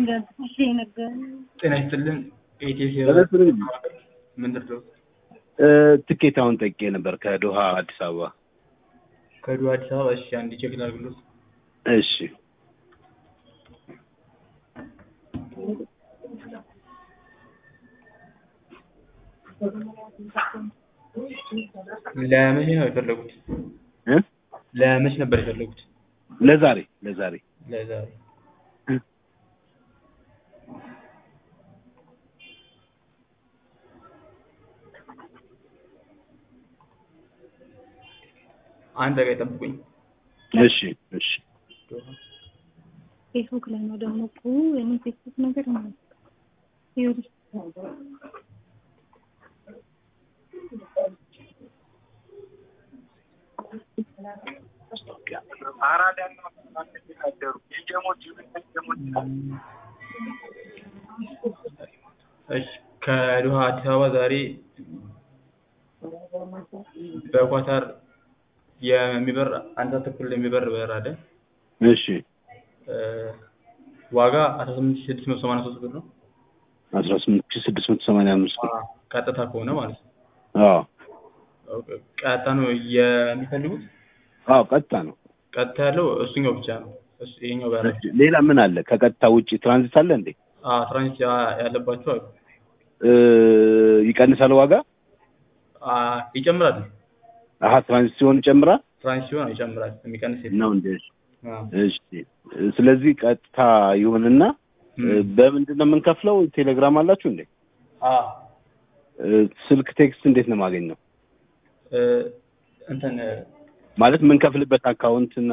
ጤና ይስጥልን። ኢቴስ ምንድን ነው? ትኬት አሁን ጠቄ ነበር ከዶሃ አዲስ አበባ። ከዱር አዲስ አበባ። እሺ አንድ ቼክ ላድርግሎት። እሺ ለመቼ ነው የፈለጉት? እ ለመቼ ነበር የፈለጉት? ለዛሬ ለዛሬ ለዛሬ አንድ ደቂቃ ይጠብቁኝ። እሺ እሺ ፌስቡክ ላይ ነው ደግሞ እኮ እኔ ፌስቡክ ነገር ነው ይኸውልሽ እሺ ከዶሃ አዲስ አበባ ዛሬ በኳታር የሚበር አንድ ሰዓት ተኩል የሚበር በረራ አለ። እሺ ዋጋ አስራ ስምንት ሺህ ስድስት መቶ ሰማንያ ሶስት ብር ነው። አስራ ስምንት ሺህ ስድስት መቶ ሰማንያ አምስት ብር ቀጥታ ከሆነ ማለት ነው። አዎ ኦኬ፣ ቀጥታ ነው የሚፈልጉት? አዎ ቀጥታ ነው። ቀጥታ ያለው እሱኛው ብቻ ነው። እሱ ይሄኛው ጋር እሺ፣ ሌላ ምን አለ? ከቀጥታ ውጪ ትራንዚት አለ እንዴ? አዎ ትራንዚት ያለባቸው አሉ። እ ይቀንሳል ዋጋ? አ ይጨምራል። አሀ ትራንዚት ሲሆን ይጨምራል ትራንዚት ሲሆን ይጨምራል። የሚቀንስ የለም። ነው እንዴ? አዎ እሺ ስለዚህ ቀጥታ ይሁንና በምንድን ነው የምንከፍለው? ቴሌግራም አላችሁ እንዴ? አዎ ስልክ ቴክስት እንዴት ነው የማገኘው? እ እንትን ማለት የምንከፍልበት አካውንት እና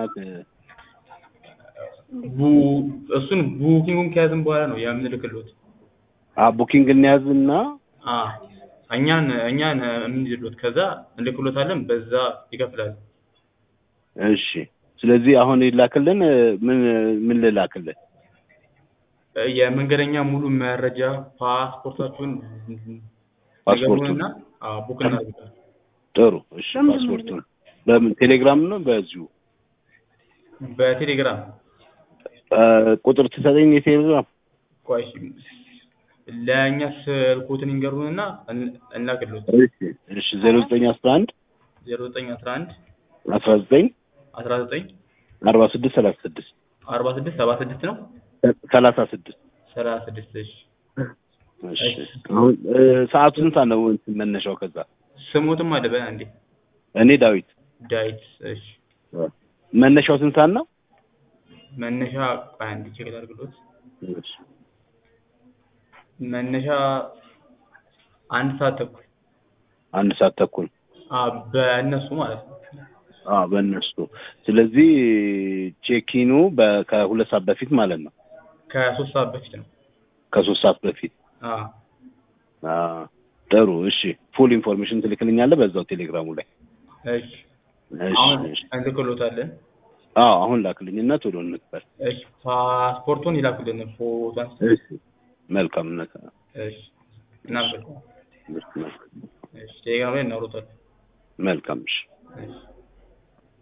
ቡ እሱን ቡኪንጉን ከያዝን በኋላ ነው የምንልክሎት። አ ቡኪንግ እንያዝና አ እኛን እኛን የምንይዝሎት ከዛ እንልክሎታለን። በዛ ይከፍላል። እሺ ስለዚህ አሁን ይላክልን ምን ምን ልላክልን? የመንገደኛ ሙሉ መረጃ ፓስፖርታችሁን ፓስፖርቱን ነገሩንና አዎ ቡክ እናደርጋለን። ጥሩ እሺ ፓስፖርቱን በምን ቴሌግራም ነው በዚሁ በቴሌግራም እ ቁጥር ትሰጠኝ የቴሌግራም ቆይ እሺ፣ ለእኛ ስልኩትን ይንገሩንና እን- እንላክሎት። እሺ እሺ ዜሮ ዘጠኝ አስራ አንድ ዜሮ ዘጠኝ አስራ አንድ አስራ ዘጠኝ አስራ ዘጠኝ አርባ ስድስት ሰላሳ ስድስት አርባ ስድስት ሰባ ስድስት ነው ሰላሳ ስድስት ሰላሳ ስድስት እሺ እሺ አሁን እ ሰዓቱ ስንት ነው እንትን መነሻው ከዛ ስሙትም አለ በ እንዴ እኔ ዳዊት ዳዊት እሺ መነሻው ስንት ሰዓት ነው መነሻ ቆይ አንድ ቼክ ላድርግሎት እሺ መነሻ አንድ ሰዓት ተኩል አንድ ሰዓት ተኩል አ በእነሱ ማለት ነው አ በእነሱ ስለዚህ ቼኪኑ በ ከሁለት ሰዓት በፊት ማለት ነው ከሶስት ሰዓት በፊት ነው ከሶስት ሰዓት በፊት አ አ ጥሩ እሺ ፉል ኢንፎርሜሽን ትልክልኛለህ በዛው ቴሌግራሙ ላይ እሺ እሺ አሁን እሺ እንልክሎታለን አዎ አሁን ላክልኝና ቶሎ እንክፈል እሺ ፓስፖርቱን ይላኩልን ፎቶ አንስተን እሺ መልካምነት እሺ እናመሰግናለን እሺ ቴሌግራም ላይ እናውሩታለን መልካም እሺ እሺ